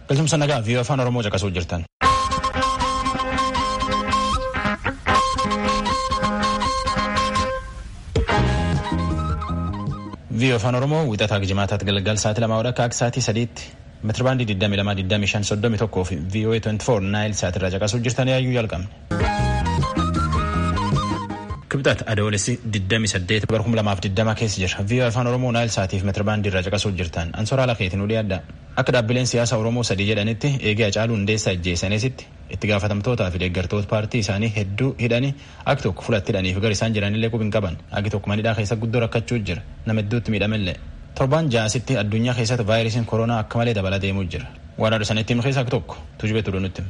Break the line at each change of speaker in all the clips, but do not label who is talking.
Galtumsa nagaa fi afaan Oromoo caqasuu jirtan. Viiyoo afaan Oromoo wixataa jimaataatti galgal sa'aatii lamaa akka akka sa'aatii sadiitti meetira baandii 22,25,31 fi viiyoo 24 naayil sa'aatirraa caqasuu jirtan yaayyuu jalqabne. Kibxat adoolessi 28 bara 2020 keessa jira. Viiyoo afaan Oromoo naayil sa'aatiif meetira baandii irraa caqasuu jirtan. Ansoora Alakeetiin ulii adda. Akka dhaabbileen siyaasa Oromoo sadii jedhanitti eegee Hacaaluu Hundeessaa ajjeesanitti itti gaafatamtootaa fi deeggartoota paartii isaanii hedduu hidhanii akka tokko fulatti hidhanii fi gara isaan jiranillee qubi hin qaban. Agi tokko manidhaa keessa guddoo rakkachuu jira. Nama hedduutti miidhamellee. Torbaan ja'asitti addunyaa keessatti vaayirasiin koronaa akka malee dabalaa deemuu jira. Waan adda sanitti himu keessaa akka tokko tujubee tuduu nutti.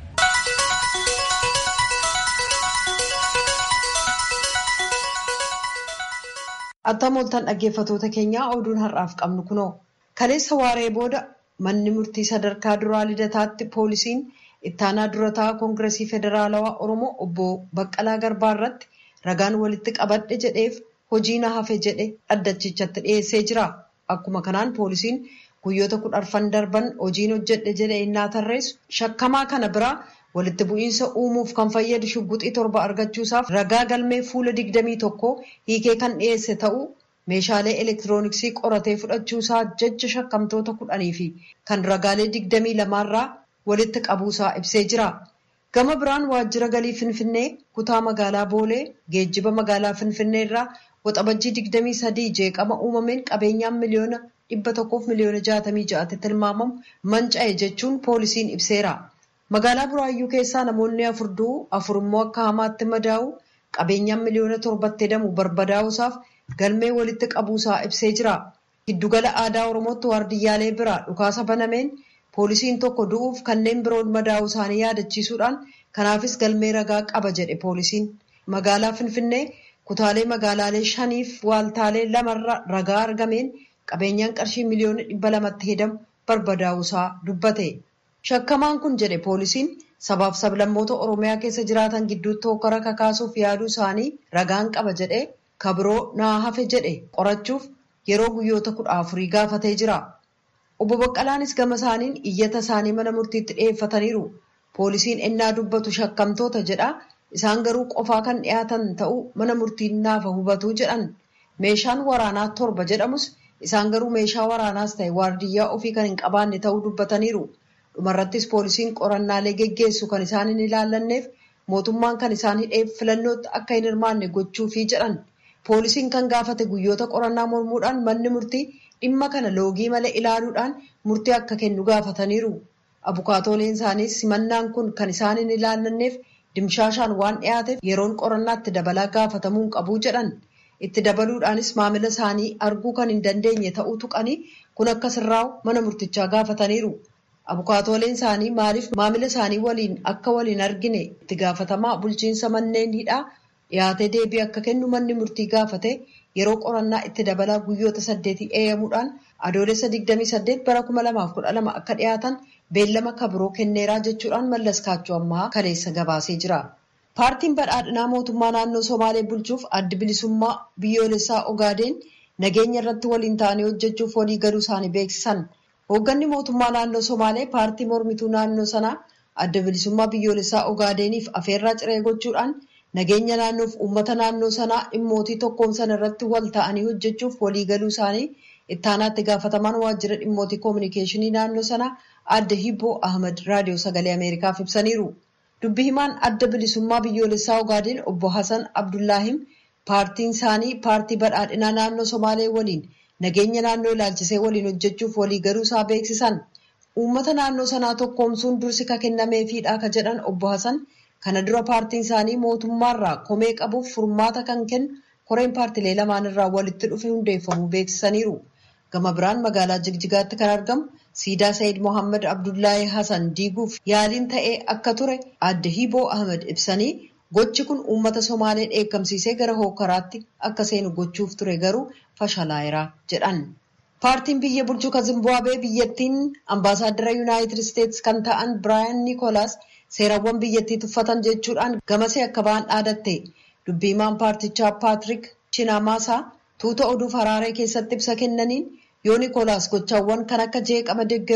Attam ooltan dhaggeeffatoota keenyaa oduun har'aaf qabnu kunoo kaleessa waaree booda manni murtii sadarkaa duraa lidataatti poolisiin ittaanaa durataa koongiresii federaalawaa oromoo obbo Baqqalaa Garbaa irratti ragaan walitti qabadhe jedheef hojii na hafe jedhe dhaddachichatti dhiyeessee jira. Akkuma kanaan poolisiin guyyoota kudhan darban hojiin hojjedhe jedhe innaa tarreessu shakkamaa kana biraa walitti bu'iinsa uumuuf kan fayyadu shugguxii torba argachuusaaf ragaa galmee fuula digdamii tokko hiikee kan dhiyeesse ta'uu meeshaalee elektirooniksii qoratee fudhachuusaa jecha shakkamtoota kudhanii fi kan ragaalee digdamii lamaarraa walitti qabuusaa ibsee jira. Gama biraan waajjira galii Finfinnee kutaa magaalaa Boolee geejjiba magaalaa Finfinnee irraa waxabajjii digdamii sadii jeeqama uumameen qabeenyaan miliyoona dhibba tokkoof miliyoona jaatamii ja'atti tilmaamamu manca'e jechuun poolisiin ibseera. Magaalaa Buraayyuu keessaa namoonni afur du'u afur immoo akka hamaatti madaa'u qabeenyaan miliyoona torbatti hedamu barbadaa'uusaaf galmee walitti qabuusaa ibsee jira. Giddugala aadaa Oromootti waardiyyaalee biraa dhukaasa banameen poolisiin tokko du'uuf kanneen biroon madaa'uu isaanii yaadachiisuudhaan kanaafis galmee ragaa qaba jedhe poolisiin. Magaalaa Finfinnee kutaalee magaalaalee shaniif waaltaalee lamarra ragaa argameen qabeenyaan qarshii miliyoona dhibba lamatti hedamu barbadaa'uusaa dubbate. Shakkamaan kun jedhe poolisiin sabaaf sablammoota Oromiyaa keessa jiraatan gidduutti hokkara kakaasuuf yaaduu isaanii ragaan qaba jedhe kabiroo naa hafe jedhe qorachuuf yeroo guyyoota kudha afurii gaafatee jira. Obbo Baqqalaanis gama isaaniin iyyata isaanii mana murtiitti dhiyeeffataniiru. Poolisiin ennaa dubbatu shakkamtoota jedha. Isaan garuu qofaa kan dhiyaatan ta'uu mana murtiin naafa hubatu jedhan. Meeshaan waraanaa torba jedhamus isaan garuu meeshaa waraanaas ta'e waardiyyaa ofii kan hin qabaanne ta'uu dubbataniiru. Dhumarrattis poolisiin qorannaalee geggeessu kan isaan hin ilaallanneef mootummaan kan isaan hidheef filannootti akka hin hirmaanne gochuufii jedhan. Poolisiin kan gaafate guyyoota qorannaa mormuudhaan manni murtii dhimma kana loogii malee ilaaluudhaan murtii akka kennu gaafataniiru. Abukaatooleen isaaniis simannaan kun kan isaan hin ilaallanneef dimshaashaan waan dhiyaateef yeroon qorannaatti dabalaa gaafatamuu hin qabu jedhan. Itti dabaluudhaanis maamila isaanii arguu kan hin dandeenye ta'uu tuqanii kun akka sirraa'u mana murtichaa gaafataniiru. Abukaatooleen isaanii maaliif maamila isaanii waliin akka waliin argine itti gaafatamaa bulchiinsa manneen hidhaa dhiyaatee deebii akka kennu manni murtii gaafate yeroo qorannaa itti dabalaa guyyoota saddeetii eeyyamuudhaan adoolessa 28 bara 2012 akka dhiyaatan beellama kabiroo kenneeraa jechuudhaan mallas kaachoo ammaa kaleessa gabaasee jira. Paartiin badhaadhinaa mootummaa naannoo Somaalee bulchuuf addi bilisummaa biyyoolessaa Ogaadeen nageenya irratti waliin ta'anii hojjechuuf walii galuu isaanii beeksisan. Hoogganni mootummaa naannoo Somaalee paartii mormituu naannoo sanaa adda bilisummaa biyyoolessaa Ogaadeeniif afeerraa ciree gochuudhaan nageenya naannoof uummata naannoo sanaa dhimmootii tokkoomsan irratti wal ta'anii hojjechuuf walii galuu isaanii ittaanaatti gaafatamaan waajjira dhimmootii koominikeeshinii naannoo sanaa adda Hibboo Ahmad raadiyoo sagalee Ameerikaaf ibsaniiru. Dubbi himaan adda bilisummaa biyyoolessaa Ogaadeen obbo Hasan Abdullaahim paartiin isaanii paartii badhaadhinaa naannoo Somaalee waliin nageenya naannoo ilaalchisee waliin hojjechuuf walii galuu isaa beeksisan. Uummata naannoo sanaa tokkoomsuun dursi ka kennameefiidha ka jedhan obbo Hasan kana dura paartiin isaanii mootummaarraa komee qabuuf furmaata kan kennu koreen paartilee lamaan irraa walitti dhufe hundeeffamuu beeksisaniiru. Gama biraan magaalaa Jigjigaatti kan argamu siidaa Sayyid Mohaammed Abdullahi Hasan diiguuf yaaliin ta'ee akka ture adda Hiboo Ahmed ibsanii gochi kun uummata Somaalee dheekkamsiisee gara hookaraatti akka seenu gochuuf ture garuu fashalaa'eera jedhan. Paartiin biyya bulchuu kan Zimbaabuwee biyyattiin ambaasaaddara Yuunaayitid Isteetsi kan ta'an Biraayan Niikoolaas seerawwan biyyattii tuffatan jechuudhaan gamasee akka ba'an dhaadatte. Dubbii himaan paartichaa Paatrik Chinamaasaa tuuta oduuf Haraaree keessatti ibsa kennaniin yoo Niikoolaas gochaawwan kan akka jeeqama deeggaruu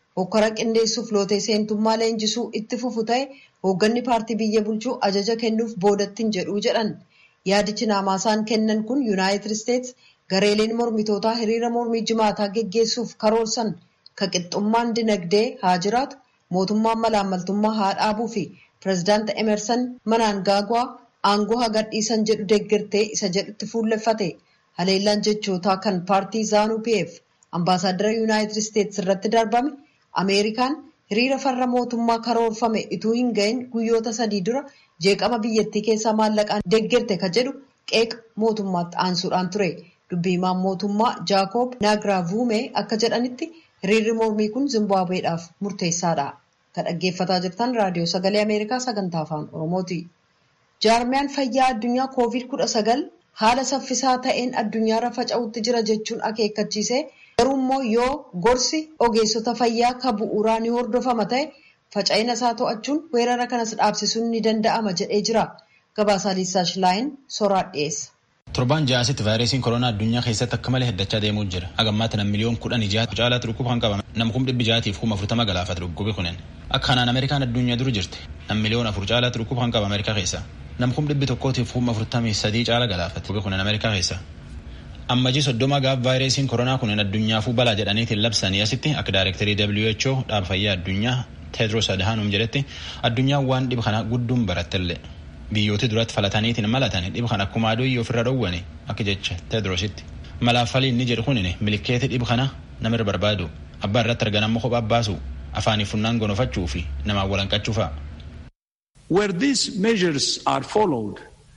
hokkara qindeessuuf lootee seentummaa leenjisuu itti fufu ta'e hoogganni paartii biyya bulchuu ajaja kennuuf boodattiin jedhuu jedhan yaadichi naamaasaan kennan kun yuunaayitid isteets gareeleen mormitootaa hiriira mormii jimaataa geggeessuuf karoorsan ka qixxummaan dinagdee haa jiraatu mootummaan malaammaltummaa haa dhaabuu fi pireezidaanti emerson manaangaagwaa aangoo haa gadhiisan jedhu deeggartee isa jedhutti fuulleffate haleellaan jechootaa kan paartii zaanuu pf ambaasaaddara yuunaayitid isteets irratti darbame ameerikaan hiriira farra mootummaa karoorfame ituu hin ga'in guyyoota sadii dura jeeqama biyyattii keessaa maallaqaan deeggarte ka jedhu qeeqa mootummaatti aansuudhaan ture dubbii himaan mootummaa jaakoob naagraavuume akka jedhanitti hiriirri mormii kun zimbaabuweedhaaf murteessaadha kan dhaggeeffataa jirtan raadiyoo sagalee ameerikaa sagantaa afaan oromooti jaarmiyaan fayyaa addunyaa koovid kudha sagal haala saffisaa ta'een addunyaarra faca'utti jira jechuun akeekkachiise garuu immoo yoo gorsi ogeessota fayyaa ka bu'uuraa ni hordofama ta'e faca'ina isaa to'achuun weerara kanas dhaabsisuun ni danda'ama jedhee jira gabaasaa liisaash laayin soraa dhiyeessa.
Torbaan ja'asitti vaayirasiin koronaa addunyaa keessatti akka malee heddachaa deemuu jira. Hagammaatti nam miliyoon kudhan ijaatu caalaatti dhukkuba kan qabame nam kum dhibbi jaatiif kuma afurtama galaafate dhukkubi kunin. Akka kanaan Ameerikaan addunyaa dura jirti. Nam miliyoon afur caalaatti dhukkuba kan qaba Ameerikaa keessa. Nam kum dhibbi tokkootiif kuma afurtamii sadii caala galaafate dhukkubi kunin Ameerikaa keessa. Ammajii soddoma gaaf vaayirasiin koronaa kunin addunyaafuu balaa jedhaniitiin labsanii asitti akka daayirektarii WHO dhaaba fayyaa addunyaa Teedros Adhanom jedhetti addunyaan waan dhiba kana gudduun barattellee. biyyooti duratti falataniitiin malatan dhiba kan akkuma aduu ofirra dhowwane akka jecha teedrositti malaaffalii inni jedhu kunin milikeeti dhiba kana namirra barbaadu abbaa irratti argan ammoo kophaa baasu afaanii funnaan gonofachuu fi namaan walanqachuu fa'a.
Where these measures are followed,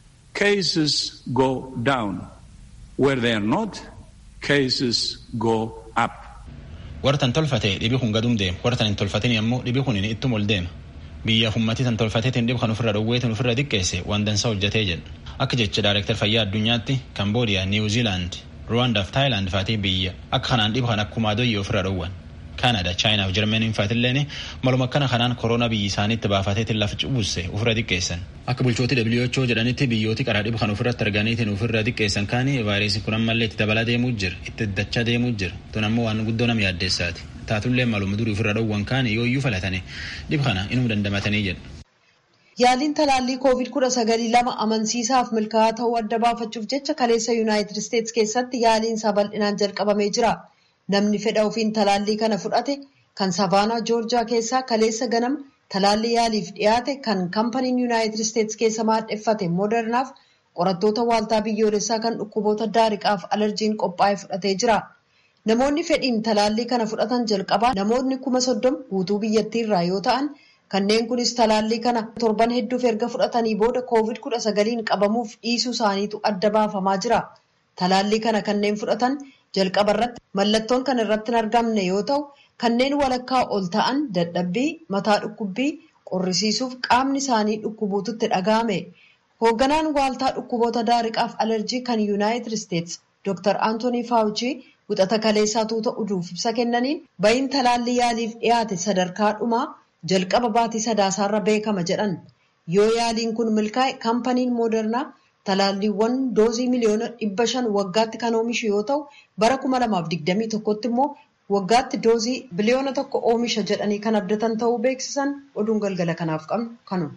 cases go down. Where they are not, cases go up.
Wartan tolfate dhibi kun gadum deema wartan hin tolfatin ammoo dhibi kun ittum ol deema. biyyaaf ummatii tan tolfateetiin dhibu kan ofirra dhowweetiin ofirra xiqqeesse waan dansaa hojjetee jedha akka jecha daayirektar fayyaa addunyaatti kamboodiyaa niwuziilaand ruwaandaaf taayilaand faatii biyya akka kanaan dhibu kan akkuma adoyyee ofirra dhowwan kaanadaa chaayinaaf jarmaniin faatilleen maluma akkana kanaan koronaa biyyi isaaniitti baafateetiin lafa cubusse ofirra xiqqeessan akka bulchooti WHO jedhanitti biyyooti qaraa dhibu kan ofirratti arganiitiin ofirra xiqqeessan kaanii vaayirasii kun ammallee itti dabalaa deemuu jira itti dachaa deemuu jira tun ammoo waan guddoo nama yaaddeessaati taatullee maluma durii ofirra dhowwan kaan yooyyuu falatane dhiba kana inuu dandamatanii jedha.
Yaaliin talaallii koovid kudha sagalii lama amansiisaaf milkaa'aa ta'uu adda baafachuuf jecha kaleessa yuunaayitid isteets keessatti yaaliin isaa bal'inaan jalqabamee jira. Namni fedha ofiin talaallii kana fudhate kan savaanaa joorjiyaa keessaa kaleessa ganama talaallii yaaliif dhiyaate kan kampaniin yuunaayitid isteets keessa maadheffate moodernaaf qorattoota waaltaa biyyoolessaa kan dhukkuboota daariqaaf alarjiin qophaa'e fudhatee jira. Namoonni fedhiin talaallii kana fudhatan jalqabaa namoonni kuma soddoma guutuu biyyattiirraa yoo ta'an kanneen kunis talaallii kana torban hedduuf erga fudhatanii booda koovid kudha sagaliin qabamuuf dhiisuu isaaniitu adda baafamaa jira. Talaallii kana kanneen fudhatan jalqaba irratti mallattoon kan irratti hin argamne yoo ta'u kanneen walakkaa ol ta'an dadhabbii mataa dhukkubbii qorrisiisuuf qaamni isaanii dhukkubuututti dhaga'ame. Hoogganaan waaltaa dhukkuboota daariqaaf alerjii kan yuunaayitid isteets Dr. Antoonii Faawuchii Wixata kaleessaa tuuta uduuf ibsa kennaniin ba'iin talaallii yaaliif dhiyaate sadarkaa dhumaa jalqaba baatii sadaasaarra beekama jedhan yoo yaaliin kun milkaa'e kampaniin moodernaa talaalliiwwan doozii miliyoona dhibba shan waggaatti kan oomishu yoo ta'u bara kuma lamaaf digdamii tokkotti immoo waggaatti doozii biliyoona tokko oomisha jedhanii kan abdatan ta'uu beeksisan oduun galgala kanaaf qabnu kanuma.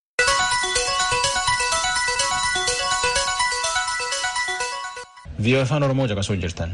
Viiyoo afaan Oromoo caqasuu jirtan.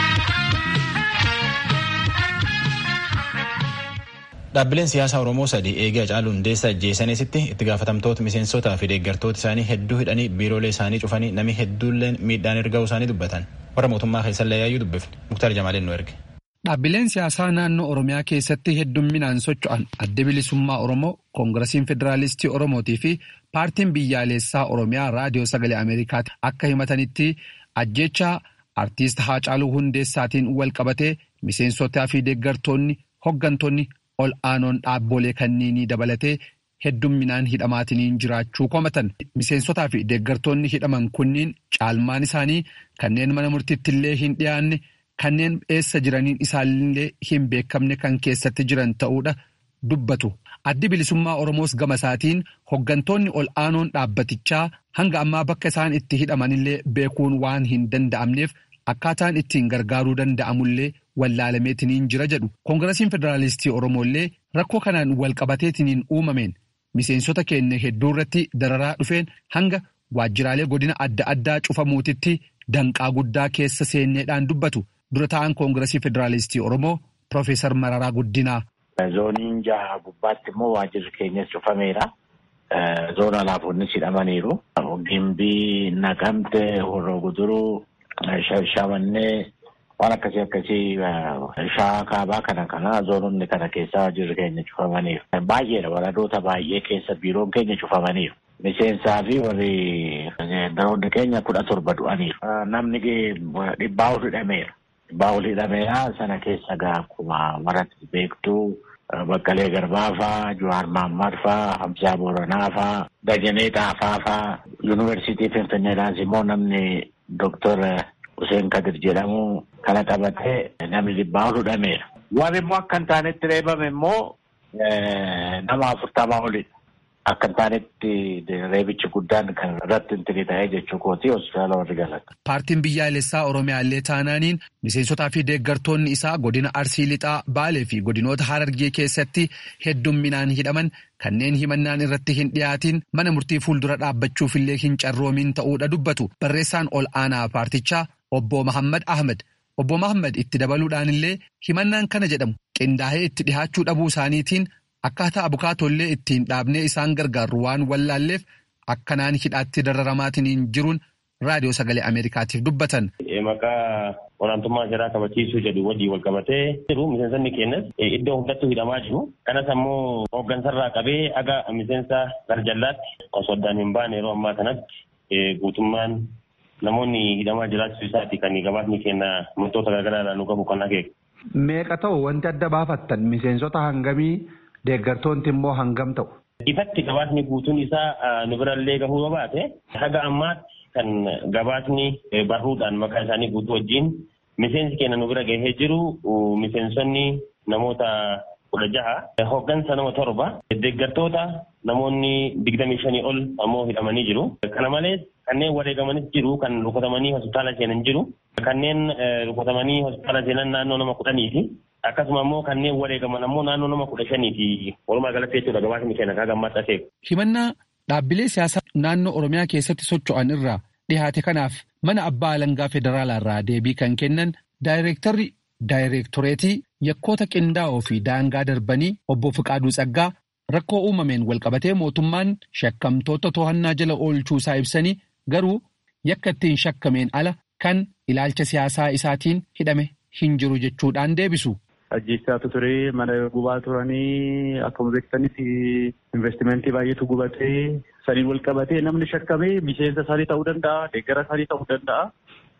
Dhaabbileen siyaasaa Oromoo sadii eegee Hacaaluu Hundeessaa ajjeesanitti itti gaafatamtoota miseensotaa fi deeggartoota isaanii hedduu hidhanii biiroolee isaanii cufanii namni hedduulleen miidhaan erga'uu isaanii dubbatan. Warra mootummaa keessallee yaayyuu dubbifne. Muktaar Jamaaleen nu erge.
Dhaabbileen siyaasaa naannoo Oromiyaa keessatti heddumminaan socho'an adda bilisummaa Oromoo, Koongirasiin Federaalistii Oromootii fi paartiin biyyaalessaa Oromiyaa raadiyoo sagalee Ameerikaatti akka himatanitti ajjeechaa artiist Haacaaluu Hundeessaatiin wal qabatee miseensotaa fi deeggartoonni hoggantoonni ol aanoon dhaabbolee kanniinii dabalatee heddumminaan hidhamaatiniin jiraachuu komatan miseensotaa fi deeggartoonni hidhaman kunniin caalmaan isaanii kanneen mana murtiitti illee hin dhiyaanne kanneen eessa jiraniin isaanillee hin beekamne kan keessatti jiran ta'uudha dubbatu. Addi bilisummaa Oromoos gama isaatiin hoggantoonni ol aanoon dhaabbatichaa hanga ammaa bakka isaan itti hidhamanillee beekuun waan hin danda'amneef akkaataan ittiin gargaaruu danda'amullee wallaalameetiniin jira jedhu koongirasiin federaalistii oromoollee rakkoo kanaan walqabateetiniin uumameen miseensota keenya hedduu irratti dararaa dhufeen hanga waajjiraalee godina adda addaa cufamuutitti danqaa guddaa keessa seenneedhaan dubbatu dura ta'an koongirasii federaalistii oromoo Profeesar Mararaa Guddinaa.
Zooniin jaha gubbaatti immoo waajjirri keenyas cufameera. Zoona alaafonnis hidhamaniiru. Gimbii, Naqamte, Horroo Guduruu, Shamannee waan akkasii akkasii shawaa kaabaa kana kana zoononni kana keessa waajjirri keenya cufamaniiru. Baay'eedha waradoota baay'ee keessa biiroon keenya cufamaniiru. Miseensaa fi warri daroonni keenya kudha torba du'aniiru. Namni dhibbaa ol hidhameera. Dhibbaa ol hidhameera sana keessa gaa akkuma maratti beektuu Baqqalee Garbaa faa, Jawaar Mahammad faa, Hamzaa Booranaa faa, Dajanee Xaafaa faa, Yuunivarsiitii Finfinneedhaas immoo namni Dooktor Hussein Kadir jedhamu kana qabatee namni dhibbaa ol hidhameera. Warri immoo akka hin taanetti reebame immoo nama afurtamaa olidha. Akka hin taanetti reebichi guddaan kan irratti intini ta'ee jechuu kooti hospitaala warri galata.
Paartiin biyyaalessaa Oromiyaallee taanaaniin miseensotaa fi deeggartoonni isaa godina Arsii Lixaa Baalee fi godinoota Harargee keessatti heddumminaan hidhaman kanneen himannaan irratti hin dhiyaatiin mana murtii fuuldura dhaabbachuufillee hin carroomin ta'uudha dubbatu barreessaan ol aanaa paartichaa obbo Mahammad Ahmed. Obbo Mahammad itti dabaluudhaan illee himannaan kana jedhamu qindaa'ee itti dhihaachuu dhabuu isaaniitiin akkaataa abukaatollee ittiin dhaabnee isaan gargaarru waan wallaalleef akkanaan hidhaatti dararamaatiin jiruun raadiyoo sagalee Ameerikaatiif dubbatan.
Maqaa olaantummaa seeraa kabachiisuu jedhu wajjin wal qabatee jiru miseensonni keenyas iddoo hundattuu hidhamaa jiru. Kanas ammoo hooggansarraa qabee aga miseensa garjallaatti osoo addaan hin baane yeroo ammaa kanatti guutummaan namoonni hidhamaa jiraachuu isaati kan gabaasni keenya wantoota garaagaraa nu qabu kan akeeku.
Meeqa ta'u wanti adda baafattan miseensota hangamii deeggartoonni immoo hangam ta'u?
Ifatti gabaasni guutuun isaa nu birallee gahuu yoo baate haga ammaatti kan gabaasni barruudhaan maqaa isaanii guutuu wajjin miseensi keenya nu bira gahee jiru miseensonni namoota kudha jaha hooggansa nama torba deeggartoota namoonni digdamii shanii ol ammoo hidhamanii jiru. Kana malees kanneen wareegamanis jiru kan rukutamanii hospitaala seenan jiru. Kanneen rukutamanii hospitaala seenan naannoo nama kudhaniiti. Akkasuma immoo kanneen wareegaman ammoo naannoo nama kudha shaniiti. Walumaa galatti jechuudha gabaasni keenya kan gammaatti akeeku.
Himannaa dhaabbilee siyaasaa naannoo Oromiyaa keessatti socho'an irraa dhihaate kanaaf mana abbaa alangaa federaalaa irraa deebii kan kennan daayireektarri daayireektoreetii yakkoota qindaa'oo fi daangaa darbanii obbo Fiqaaduu Tsaggaa rakkoo uumameen walqabatee mootummaan shakkamtoota to'annaa jala oolchuu isaa ibsanii garuu yakka ittiin shakkameen ala kan ilaalcha siyaasaa isaatiin hidhame hin jiru jechuudhaan deebisu.
Ajjeechaatu ture mana gubaa turanii akkuma beektanitti investimentii baay'eetu gubatee saniin wal qabatee namni shakkamee miseensa isaanii ta'uu danda'a deeggara isaanii ta'uu danda'a.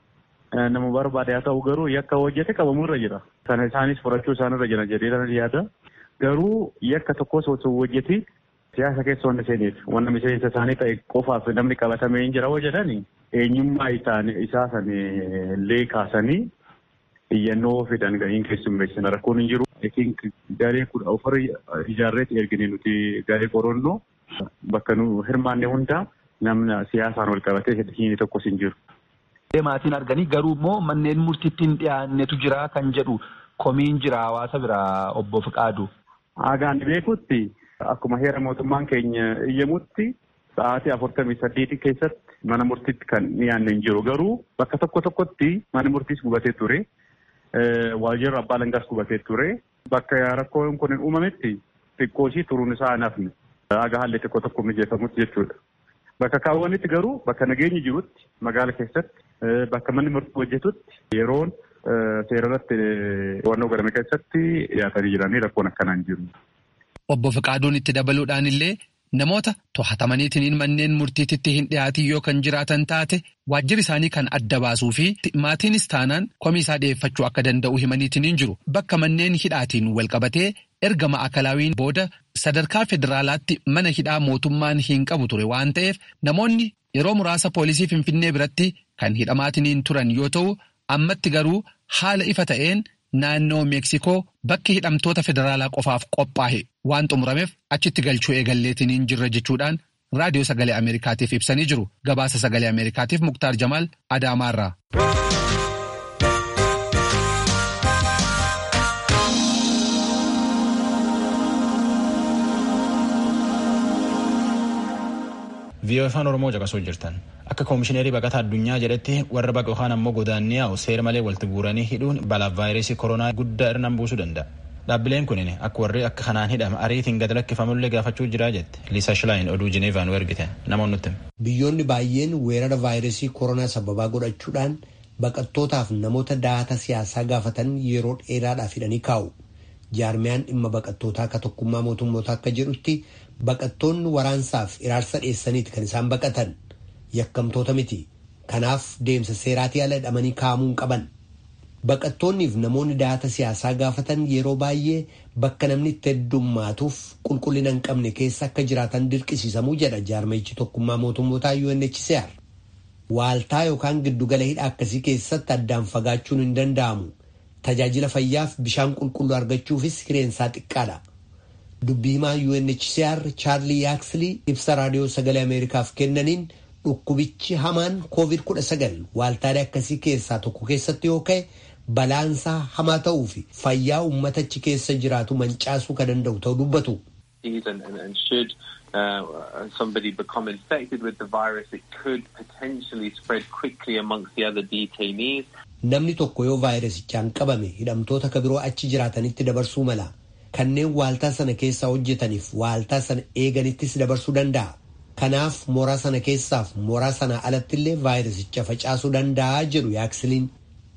Nama barbaade haa ta'u garuu yakka hojjete qabamuu irra jira. Sana isaanis furachuu isaan irra jira jedhee kana yaada. Garuu yakka tokkos osoo hojjete siyaasa keessa wanna seeneef wanna miseensa isaanii ta'e qofaaf namni qabatamee hin jira hoo jedhani eenyummaa isaa san illee kaasanii iyyannoo fidan gahiin keessummeessina rakkoon hin jiru. Ekin garee kudha ofar ijaarreetti ergine nuti garee qorannoo bakka nu hirmaanne hundaa namna siyaasaan wal qabatee hin tokkos hin jiru.
Maatiin arganii garuu immoo manneen murtiitti hin dhiyaannetu jira kan jedhu komiin jira hawaasa biraa obbo Fiqaadu.
Hagaan beekutti akkuma heera mootummaan keenya iyyamutti sa'aatii afurtamii saddeeti keessatti mana murtiitti kan dhiyaanne hin jiru garuu bakka tokko tokkotti mana murtiis gubatee ture. waajjirri abbaa alangaas gubatee ture. Bakka rakkoon kun hin uumametti xiqqoo ishii turuun isaa hin hafne. Haga haalli xiqqoo tokko mijeeffamutti jechuudha. Bakka kaawwanitti garuu bakka nageenyi jirutti magaala keessatti bakka manni murtii hojjetutti yeroon seerarratti to'annoo godhame keessatti dhiyaatanii jiranii rakkoon akkanaan jiru.
Obbo Fiqaaduun itti dabaluudhaan illee namoota to'atamaniitiin manneen murtiititti hin dhiyaatin yoo kan jiraatan taate waajjirri isaanii kan adda baasuu fi maatiinis taanaan komii isaa dhiyeeffachuu akka danda'u himaniitiin jiru bakka manneen hidhaatiin walqabatee erga ma'akalaawiin booda sadarkaa federaalaatti mana hidhaa mootummaan hin qabu ture waan ta'eef namoonni yeroo muraasa poolisii finfinnee biratti kan hidhamaatiin turan yoo ta'u ammatti garuu haala ifa ta'een. Naannoo Meeksikoo bakki hidhamtoota federaalaa qofaaf qophaa'e waan xumurameef achitti galchuu eegalleetiin hin jirre jechuudhaan raadiyoo sagalee Ameerikaatiif ibsanii jiru. Gabaasa sagalee Ameerikaatiif Muktaar Jamaal Adaamaarraa.
viiyoo afaan oromoo caqasuu jirtan akka koomishineerii baqataa addunyaa jedhetti warra baqa yookaan ammoo godaannii yaa'u seera malee walitti guuranii hidhuun balaaf vaayirasii koronaa guddaa irraan buusuu danda'a. Dhaabbileen kunin akka warri akka kanaan hidhama ariitiin gad lakkifamullee gaafachuu jira jette Liisa Shilaayin oduu Jineevaan ergite namoonni nutti.
Biyyoonni baay'een weerara vaayirasii koronaa sababaa godhachuudhaan baqattootaaf namoota daata siyaasaa gaafatan yeroo dheeraadhaaf hidhanii kaa'u. Jaarmiyaan dhimma baqattootaa akka tokkummaa mootummoota akka jedhutti baqattoonni waraansaaf iraarsa dheessaniiti kan isaan baqatan yakkamtoota miti. Kanaaf deemsa seeraatii ala hidhamanii kaa'amuu hin qaban. Baqattoonniif namoonni daata siyaasaa gaafatan yeroo baay'ee bakka namni itti heddummaatuuf qulqullina hin qabne keessa akka jiraatan dirqisiisamuu jedha jaarmayichi tokkummaa mootummootaa UNHCR. Waaltaa yookaan giddugala hidha akkasii keessatti addaan fagaachuun hin danda'amu. Tajaajila fayyaaf bishaan qulqulluu argachuufis hireensaa xiqqaadha. Dubbii himaa UNHCR Chaarlii Yaaksili ibsa raadiyoo sagalee Ameerikaaf kennaniin dhukkubichi hamaan COVID-19 waaltaalee akkasii keessaa tokko keessatti yoo ka'e balaansaa hamaa ta'uu fi fayyaa uummata achi keessa jiraatu mancaasuu kan danda'u ta'uu dubbatu.
Uh, somebody become infected with the virus, it could potentially spread quickly amongst the other detainees.
Namni tokko yoo vaayirasichaan qabame hidhamtoota ka biroo achi jiraatanitti dabarsuu mala. Kanneen waaltaa sana keessaa hojjetaniif waaltaa sana eeganittis dabarsuu danda'a. Kanaaf mooraa sana keessaaf mooraa sana alattillee vaayirasicha facaasuu danda'a jedhu yaaksiliin.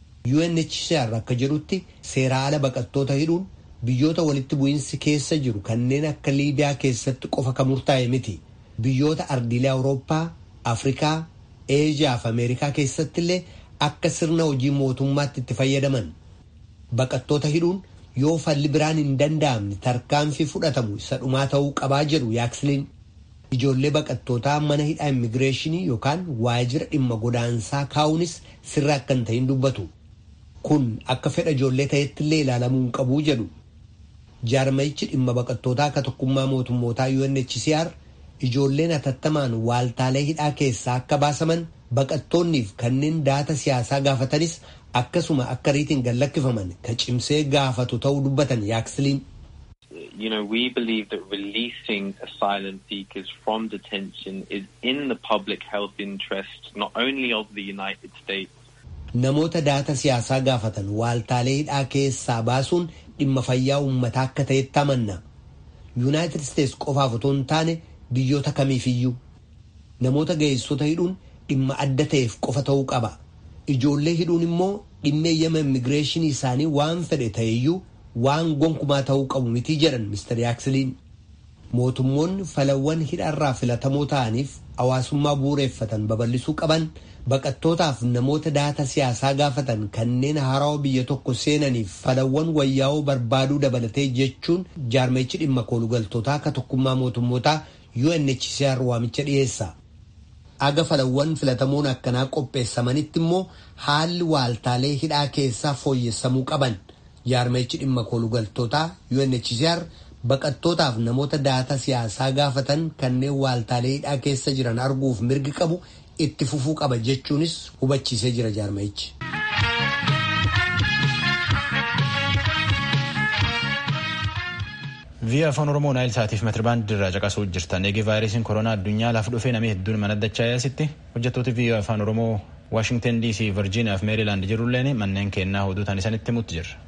UNHCR akka jedhutti seeraa ala baqattoota hidhuun biyyoota walitti bu'iinsi keessa jiru kanneen akka liibiyaa keessatti qofa kan murtaa'e miti biyyoota ardiilee awurooppaa afrikaa eejiyaa fi ameerikaa keessattillee akka sirna hojii mootummaatti itti fayyadaman baqattoota hidhuun yoo falli biraan hin danda'amne tarkaanfii fudhatamu isa dhumaa ta'uu qabaa jedhu yaaksiliin ijoollee baqattootaa mana hidhaa immigireeshinii yookaan waajjira dhimma godaansaa kaa'uunis sirra akka hin ta'in dubbatu kun akka fedha ijoollee ta'ettillee ilaalamuu hin qabuu jedhu. jaarmayichi dhimma baqattootaa akka tokkummaa mootummootaa UNHCR ijoolleen hatattamaan waaltaalee hidhaa keessaa akka baasaman baqattoonniif kanneen daata siyaasaa gaafatanis akkasuma akka riitiin gad lakkifaman ka cimsee gaafatu ta'uu dubbatan yaaksiliin.
You know, we believe that releasing asylum seekers from detention is in the public health interest not only of the United States.
Namoota daata siyaasaa gaafatan waaltaalee hidhaa keessaa baasuun dhimma fayyaa uummataa akka ta'etti amanna. Yuunaayitid Isteets qofaaf otoo hin taane biyyoota kamiifiyyuu. Namoota ga'eessota hidhuun dhimma adda ta'eef qofa ta'uu qaba. Ijoollee hidhuun immoo dhimma eeyyama immigireeshinii isaanii waan fedhe ta'eyyuu waan gonkumaa ta'uu qabu mitii jedhan Mr. Yaaksiliin. Mootummoonni falawwan hidharraa filatamoo ta'aniif hawaasummaa bu'uureeffatan babal'isuu qaban baqattootaaf namoota daata siyaasaa gaafatan kanneen haarawaa biyya tokko seenaniif falawwan wayyaa'oo barbaaduu dabalatee jechuun jaarmayichi dhimma koolugaltootaa akka tokkummaa mootummootaa UNHCR waamicha dhiyeessa. Aga falawwan filatamoon akkanaa qopheessamanitti immoo haalli waaltaalee hidhaa keessaa fooyyessamuu qaban jaarmayichi dhimma koolugaltootaa UNHCR baqattootaaf namoota daata siyaasaa gaafatan kanneen waaltaalee hidhaa keessa jiran arguuf mirgi qabu itti fufuu qaba jechuunis hubachiisee jira jaarmayichi.
Viyya afaan Oromoo Naayil Saatiif meetirabaandii irraa caqasuu jirtan eegi vaayirasiin koronaa addunyaa lafa dhufee namni hedduun mana dachaa'eesitti hojjettooti viyya afaan Oromoo Waashingtan DC, Virgiiniyaa fi Meerilaand jirulleen manneen kennaa hoduutaan isanitti mutti jirra.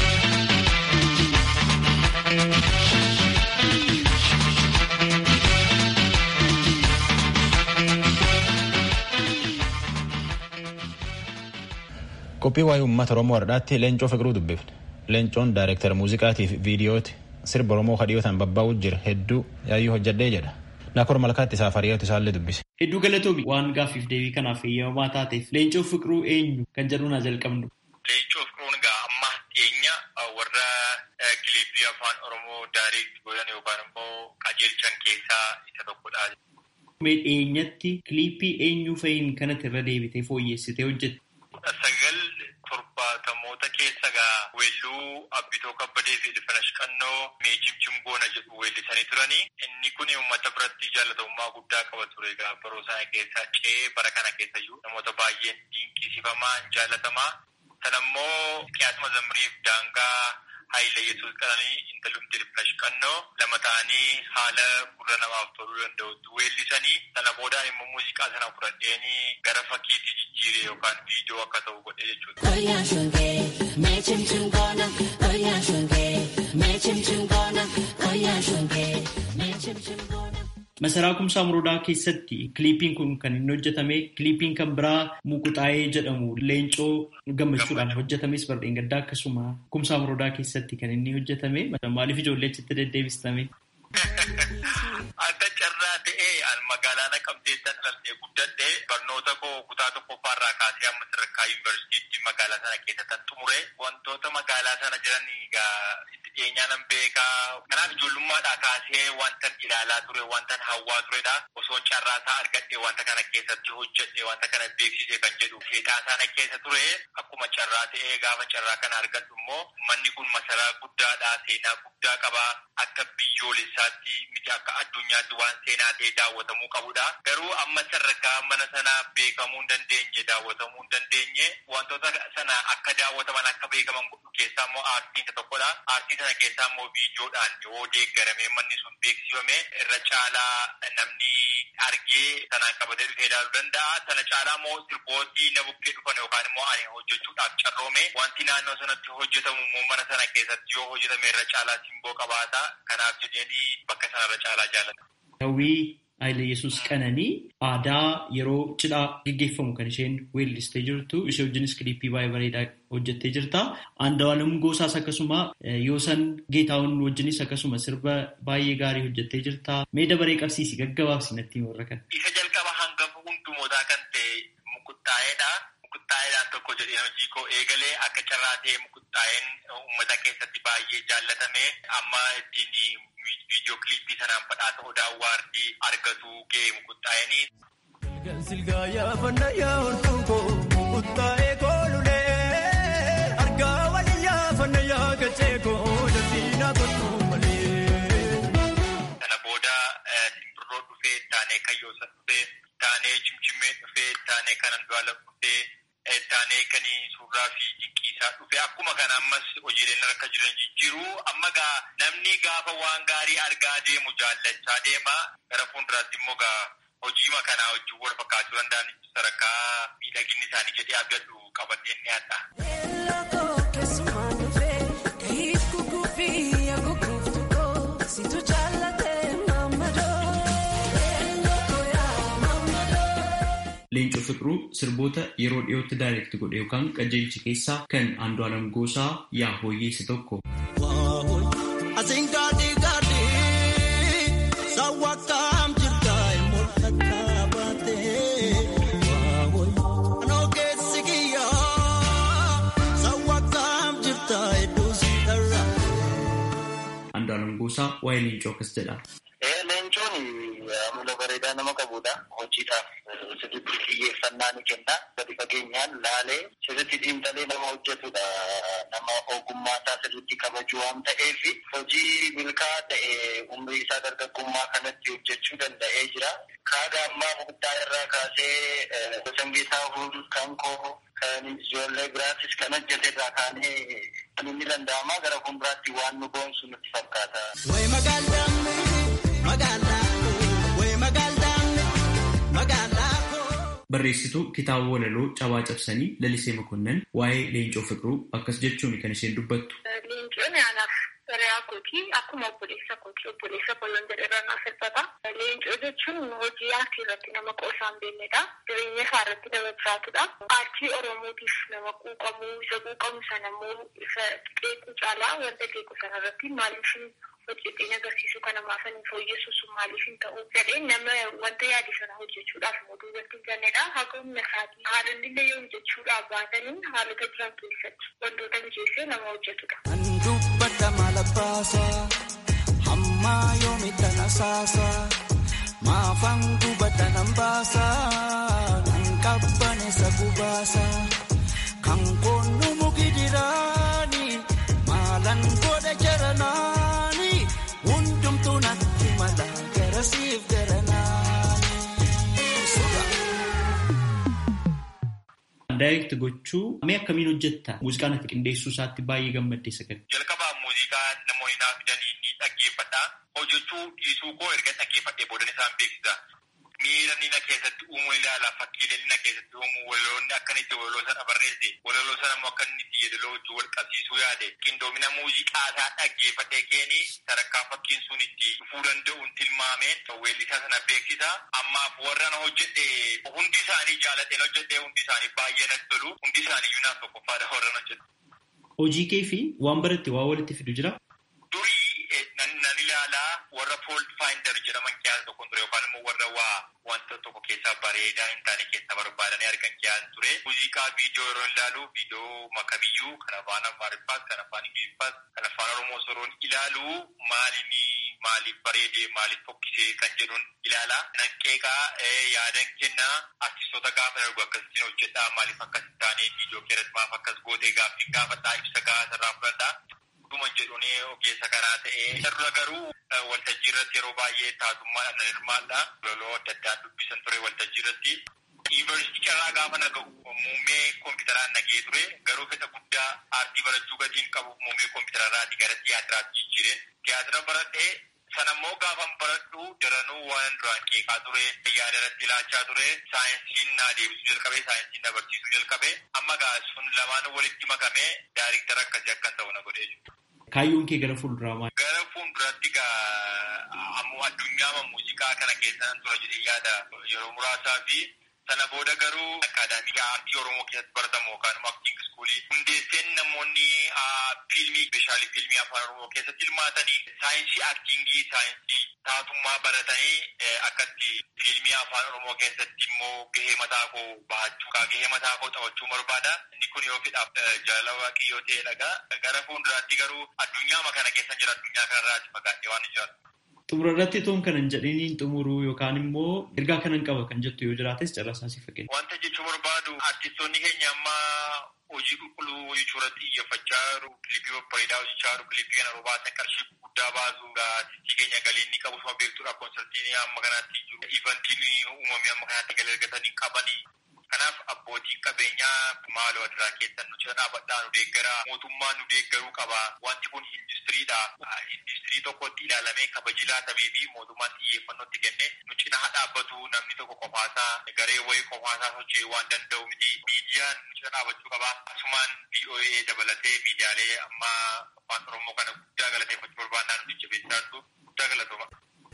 qophii waa'ee uummata oromoo har'aatti leencoo fiqiruu dubbifne leencoon daayireektar muuziqaatii fi viidiyooti sirba oromoo kadhiyootaan babbaa'u jira hedduu yaayyuu hojjedhee jedha naakor malkaatti isaaf hariyooti isaallee dubbise.
Hedduu galatoomi waan gaaffiif deebii kanaaf eeyyamamaa taateef leencoo fiqiruu eenyu kan jedhuun haa jalqabnu.
Leencoo fiqiruun egaa amma dhiyeenya warra kiliippii afaan oromoo daayirekt godhan yookaan immoo qajeelchan keessaa isa tokkodha.
Mee dhiyeenyatti kiliippii eenyu fa'iin kanatti irra deebitee fooyyessitee hojjette?
sagal torbaatamoota keessa gaa weelluu abbitoo kabbadee fi dhifanash qannoo mee cimcim goona jedhu weellisanii turanii inni kun uummata biratti jaalatamummaa guddaa qaba ture gaa baroo sana keessa ce'ee bara kana keessa iyyuu namoota baay'een dinqisiifamaa jaalatamaa sanammoo qiyaasuma zamriif daangaa Haayile Yesuus Qananii intalumti Dirifnash Qannoo lama ta'anii haala gurra namaaf toluu danda'utti weellisanii sana boodaan immoo muuziqaa sana fudhadheenii gara fakkiitti jijjiire yookaan viidiyoo akka ta'u godhe
jechuudha. Masaraa Kumsaa Morodaa keessatti kiliipiin kun kan inni hojjetame kiliipiin kan biraa Mukuxaayee jedhamu leencoo gammachuudhaan hojjetames Bardeen Gaddaa akkasuma Kumsaa Morodaa keessatti kan inni hojjetame maaliif ijoollee achitti deddeebistame?
Akka carraa ta'ee magaalaa Naqamteetti dhalatee guddadhe barnoota koo kutaa tokkoffaarraa kaasee amma sadarkaa yuunivarsiitii magaalaa sana keessatti xumure wantoota magaalaa sana jiran itti dhiyeenyaan beekaa kanaaf ijoollummaadhaa kaasee wanta ilaalaa ture wanta hawwaa turedha osoon carraa isaa argadhe wanta kana keessatti hojjedhe wanta kana beeksise kan jedhu seetaa sana keessa ture akkuma carraa ta'ee gaafa carraa kana argadhu immoo manni kun masaraa guddaadha seenaa guddaa qaba akka biyyoolessaatti miti akka addunyaatti waan seenaa ta'e daawwatamuu qabudha. Garuu amma sadarkaa mana sanaa beekamuu hin dandeenye daawwatamuu hin dandeenye wantoota sana akka daawwataman akka beekaman godhu keessaa immoo aartiin isa tokkodha. Aartii sana keessaa immoo viidiyoodhaan yoo deeggaramee manni sun beeksifame irra caalaa namni argee sanaan qabatee dhufee ilaaluu danda'a. Sana caalaa immoo sirbootii na bukkee dhufan yookaan immoo ani hojjechuudhaaf carroome wanti naannoo sanatti hojjetamu immoo mana sana keessatti yoo hojjetame irra caalaa simboo qabaata. Kanaaf jedheeni bakka sanarra caalaa jaalladha.
Hawwii Haayile Yesuus Qananii aadaa yeroo cidhaa gaggeeffamu kan isheen weellistee jirtu ishee wajjinis kiliippii baay'ee bareedaa hojjettee jirta. Aandawalam Goosaas akkasuma Yoosan Geetaawwan wajjinis akkasuma sirba baay'ee gaarii hojjettee jirta. Mee dabaree qabsiisi gaggabaabsi natti warra kana.
Isa jalqaba hangafa hundumootaa kan ta'e mukuttaa'eedha. Mukuttaa'eedhaan tokko jedhee hojii koo eegalee akka carraa ta'e mukuttaa'een uummata keessatti baay'ee jaallatame amma ittiin viidiyoo kiliippii sanaan badhaasa odaa waardii argatu ga'e mukuttaa'anii.
Silgaa yaafannaa yaa'ortuu koo mukuttaa'ee koolulee argaa waliin yaafannaa yaagachee koo dandiinaa kottuu malee.
Sana booda simbirroo dhufee taanee kayyoosa dhufee taanee cimcimee dhufee taanee kanan du'aala dhufee taanee kan suuraa fi dinqiisaa dhufe akkuma kana ammas hojiileen harka jiran jijjiiru amma gaa namni gaafa waan gaarii argaa deemu jaallachaa deema gara fuulduraatti immoo gaa hojiima kanaa wajjin wal fakkaachuu danda'an sadarkaa miidhaginni isaanii jedhee abdadhu qabadheen ni adda.
Leencoo Fiqiruu sirboota yeroo dhiyootti daayirekti godhe yookaan qajeelchi keessaa kan Andu'aalam Goosaa yaa hooyyee isa tokko. Andu'aalam Goosaa waa'ee leencoo akkas jedha.
Leencoon amala bareedaa nama qabudha. Hojiidhaaf sirriitti xiyyeeffannaa ni kenna. Gadi fageenyaan laalee sirriitti xiinxalee nama hojjetudha. Nama ogummaa isaa sirriitti kabaju waan ta'eef hojii milkaa'aa ta'e umrii isaa dargaggummaa kanatti hojjechuu danda'ee jira. Kaaga ammaa murtaa irraa kaasee Sangeetaa Huul kan koo kan ijoollee biraatis kan hojjete irraa kaanee kan inni danda'amaa gara fuulduraatti waan nu boonsu nutti fakkaata.
Barreessituu kitaaba walaloo cabaa cabsanii lalisee makonnan waa'ee leencoo fiqiruu akkas jechuun kan isheen dubbattu.
Leencoon anaaf hiriyaa kooti akkuma obboleessa kooti obboleessa kolon jedhee naaf hirkata. Leencoo jechuun hojii aartii irratti nama qoosaan beeknedha. Jireenya isaa irratti nama jiraatudha. Aartii Oromootiif nama quuqamuu isa quuqamu sana immoo isa qeequu caalaa wanta qeequ sana irratti maaliif hojjeteen agarsiisu kana maafanii fooyyessu sun maaliif hin ta'u jedheen nama wanta yaade sana hojjechuudhaaf mootuu irratti hin jannedha. Haga humna isaatii haalonni illee yoo hojjechuudhaaf baatanii haalota jiran keessatti wantoota mijeessee nama hojjetudha.
Kan dubbata maala baasaa hammaa yoomi tana saasaa maafaan gubata nan baasaa nan qabbaneessa gubaasaa kan koonu muki diraani maalan godha jaranaani hundumtuu natti mala garasiif garanaani.
Daayirekti gochuu mee akkamiin hojjetta? Muuziqaan ati qindeessuu isaatti baay'ee gammaddee sagal.
Jalqabaa muuziqaa namoonni naaf fidanii ni dhaggeeffadha. Hojjechuu dhiisuu koo erga dhaggeeffadhee boodan isaan beeksisa. Miira nina keessatti uumuu ilaala fakkiilee nina keessatti uumuu walaloonni akka inni itti walaloo sana barreesse walaloo sana immoo akka inni itti yeedaloo wajjin wal qabsiisuu yaade qindoomina muuziqaa isaa dhaggeeffadhee keeni sadarkaa fakkiin sun itti dhufuu danda'uun tilmaameen weellisaa sana beeksisa. Ammaaf warraan hojjedhe hundi isaanii jaaladheen hojjedhe hundi isaanii baay'ee natti tolu hundi isaanii iyyuu naaf tokkoffaadha warraan hojjedhe.
Hojii kee fi waan baratte waa walitti fidu jira?
Durii nan ilaalaa warra Paul Finder jedhaman keessaa tokko ture yookaan immoo warra waa wanta tokko keessaa bareedaa hin taane keessa barbaadanii argan keessaa ture. Muuziqaa viidiyoo yeroo ilaalu viidiyoo makamiyyuu kan afaan Amaariffaas kan afaan Ingiliffaas kan afaan Oromoo soroon ilaalu maalini maaliif bareedee maaliif fokkisee kan jedhuun ilaala. Nan qeeqaa yaadan kennaa artistoota gaafa darbu akkasitti hojjedhaa maaliif akkas hin taane viidiyoo keessatti maaf akkas gootee gaaffii gaafadhaa ibsa gahaa irraa fudhadhaa. Dhuman jedhuun ogeessa kanaa ta'ee irra garuu waltajjii irratti yeroo baay'ee taasummaadhaan nan hirmaadha. Loloo adda addaa dubbisan ture waltajjii irratti. Yuunivarsiitii carraa gaafa naga'u muummee kompiitaraan nagee ture garuu fedha guddaa aartii barachuu gatiin qabu muummee kompiitararraati gara tiyaatiraatti jijjiire. Tiyaatira baradhee sanammoo gaafan baradhu daranuu waan duraan qeeqaa ture yaada irratti ilaachaa ture saayinsiin naa deebisuu jalqabe saayinsiin na barsiisuu jalqabe amma gaa sun lamaan walitti makame daariktara akkasii akkan ta'u na godhee jiru.
Kaayyoon kee gara fuulduraa maali?
Gara fuulduratti gaa ammoo addunyaa muuziqaa kana keessa tura jedhee yaada yeroo muraasaa fi sana booda garuu akaadaamii aartii Oromoo keessatti baratamu yookaan immoo aktiing iskuulii hundeesseen namoonni fiilmii speeshaalii fiilmii afaan Oromoo keessatti hirmaatanii saayinsii aktiingii saayinsii taatummaa baratanii akkatti fiilmii afaan Oromoo keessatti immoo gahee mataa koo bahachuu gahee mataa koo taphachuu barbaada. Inni kun yoo fedhaaf jaalala waaqayyoo ta'e dhagaa gara fuulduraatti garuu addunyaa kana keessa jira addunyaa kanarraa fagaadhee waan jiraatu.
Xumura irratti toon kanan jedhiniin xumuruu yookaan immoo ergaa kanan qaba kan jettu yoo jiraates carraasaa si fakkeenya.
Wanta jechuu barbaadu artistoonni keenya amma hojii qulqulluu hojjechuu irratti xiyyeeffachaa jiru. Kilipii babbareedaa hojjechaa jiru. Kilipii kana yeroo baasan qarshii guddaa baasu. Artistii keenya galii inni qabu suma beektuudha. Koonsartiin amma kanaatti jiru. Ivantiin uumamee amma kanaatti galii argatanii qabanii. Kanaaf abbootiin qabeenyaa maaloo adiraa keessan nu cina dhaabadhaa nu deeggaraa mootummaan nu deeggaruu qaba. Wanti kun industiriidha. Industirii tokkotti ilaalamee kabaji laatamee fi mootummaan xiyyeeffannootti kenne nu cina haa dhaabbatu namni tokko qofaasaa garee wayii qofaasaa socho'ee waan danda'u miti. Miidiyaan nu cina dhaabachuu qaba. Asumaan VOA dabalatee miidiyaalee amma afaan Oromoo kana guddaa galateeffachuu barbaannaa nu jajjabeessaa jirtu guddaa galatooma.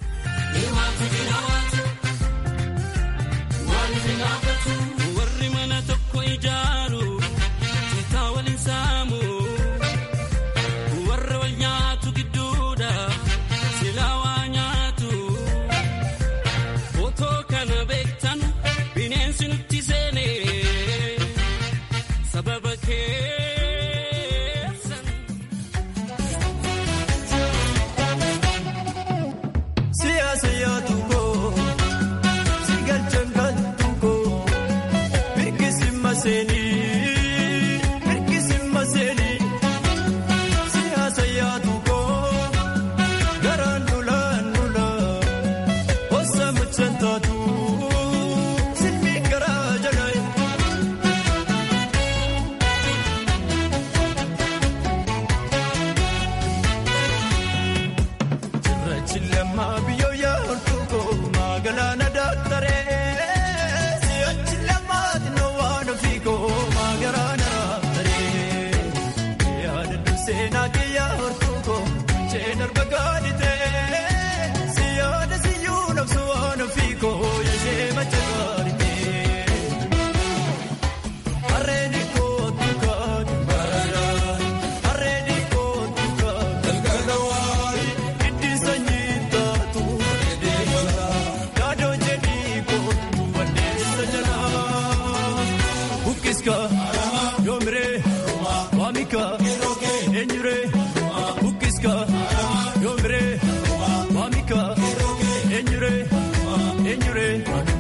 Warri mana tokko ijaaru citaa waliin saamu warra wal nyaatu gidduudha silaa waa nyaatu otoo kana beektan bineensi nutti seene sababa keessan.
Siyaasa yaadu koo si galchan galtu koo mirkisi maseenii mirkisi maseenii siyaasa yaadu koo garaan nulaan nulaa hosa mucaan taatu silmi garaa jalaa. Cirrachi lammaa biyyoo yaa'urtuu koo magaalaa daaktaree si'achi lammaati na waan ofii koo magaalaa daaktaree yaadadhu seenaa kee yaa'urtuu koo jeen arba gaaditee siyaada siyyuu nabsu waan ofii koo yashee macha gaaditee harreen kootu kaatu baradaan harreen kootu kaatu galgalawaan. Itti sanyii taatu yaadoo jedhii kootu wanneessa jalaa. Bukkiska yoomiree waamika eenyuree bukkiska yoomiree waamika eenyuree eenyuree.